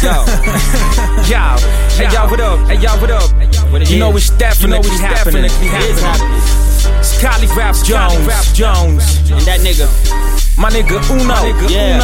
Yo, hey y'all, what up? Hey y'all, what up? it you know is. it's definitely, You know it's happening. definitely It's happening. It's Collie Raps Jones, Raps Jones, And that nigga, my nigga Uno, Yeah.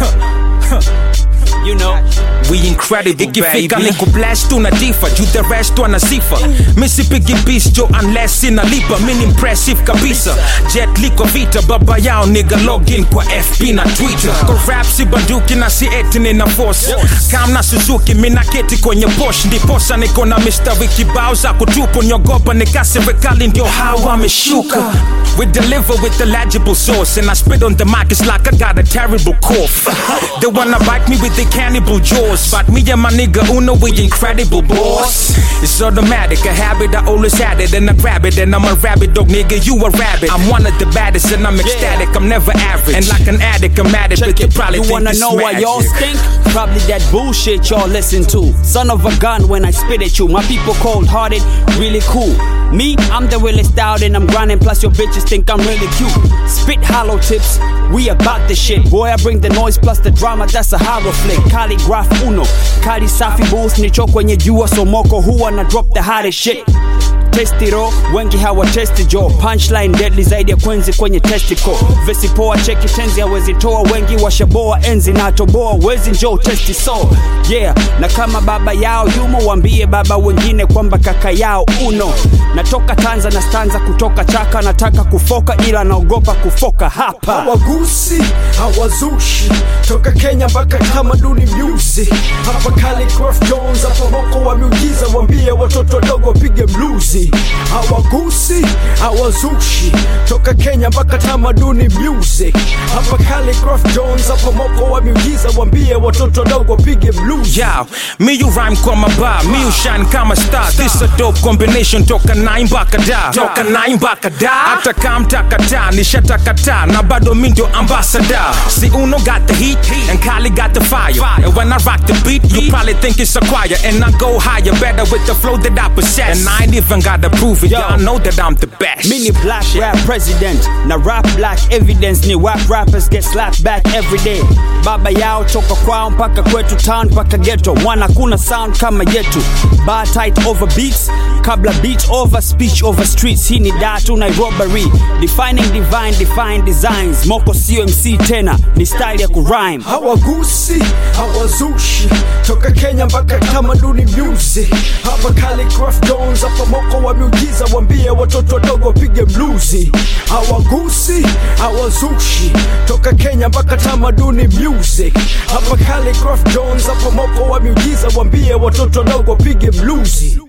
Uno. you know. We incredible ikifika niko blast unadifa juu the rest wanasifa misipigi bis jo unless inalipa min impressive kabisa jet liko vita baba yao niga login kwa fb na twitter kwa rap si banduki na si eti nina force kam na suzuki mina keti kwenye posh ndiposa niko na mistari kibao za kutupu nyogopa nika serikali ndio hawa wameshuka we deliver with the legible source and I spit on the mic it's like I got a terrible cough they wanna bite me with the cannibal jaws but me and my nigga Uno we incredible boss it's automatic a habit I always had it and I grab it and I'm a rabbit dog nigga you a rabbit I'm one of the baddest and I'm ecstatic I'm never average and like an addict I'm at it but you probably You think wanna it's know why magic. y'all stink? Probably that bullshit y'all listen to. Son of a gun when I spit at you. My people cold hearted, really cool. Me, I'm the realest out and I'm grinding. Plus your bitches think I'm really cute. Spit hollow tips, we about the shit. Boy, I bring the noise plus the drama. That's a horror flick. Calligraph Uno, Kali Safi Bulls nicho kwenye jua somoko huwa na drop the hottest shit. testiro wengi hawatesti jo punchline deadly zaidi ya kwenzi kwenye testico vesi poa cheki tenzi hawezi toa wengi washaboa enzi na toboa wezi njo testi so yeah na kama baba yao yumo wambie baba wengine kwamba kaka yao uno natoka tanza na stanza kutoka chaka nataka kufoka ila naogopa kufoka hapa hawagusi hawazushi toka kenya mpaka tamaduni music hapa Calligraph jones hapa moko wa miujiza wambie watoto wadogo wapige mluzi hawagusi hawazushi toka kenya mpaka tamaduni music hapa Calligraph jones hapa moko wa miujiza wambie watoto wadogo wapige mluzi Yo, me you rhyme kwa maba, me you shine kama star. This a dope combination toka nine mpaka da, toka nine mpaka da. Hata kama mtakata, nishatakata na bado mi ndio ambassador. See Uno got the heat and Kali got the fire. And when I rock the beat, you probably think it's a choir. And I go higher, better with the flow that I possess. And I ain't even gotta prove it, y'all know that I'm the best. Mini black rap president na rap black evidence ni wap rappers get slapped back every day baba yao toka kwao mpaka kwetu town mpaka ghetto wana kuna sound kama yetu bar tight over beats kabla beat over speech over streets hii ni datu nairobary defining divine define designs moko sio mc tena ni style ya kurhyme hawagusi hawazushi toka kenya mpaka tamaduni music hapa Calligraph jones hapa moko wa miujiza wambie watoto wadogo wapige mluzi hawagusi hawazushi toka kenya mpaka tamaduni music hapa Calligraph jones hapa moko wa miujiza wambie watoto wadogo wapige mluzi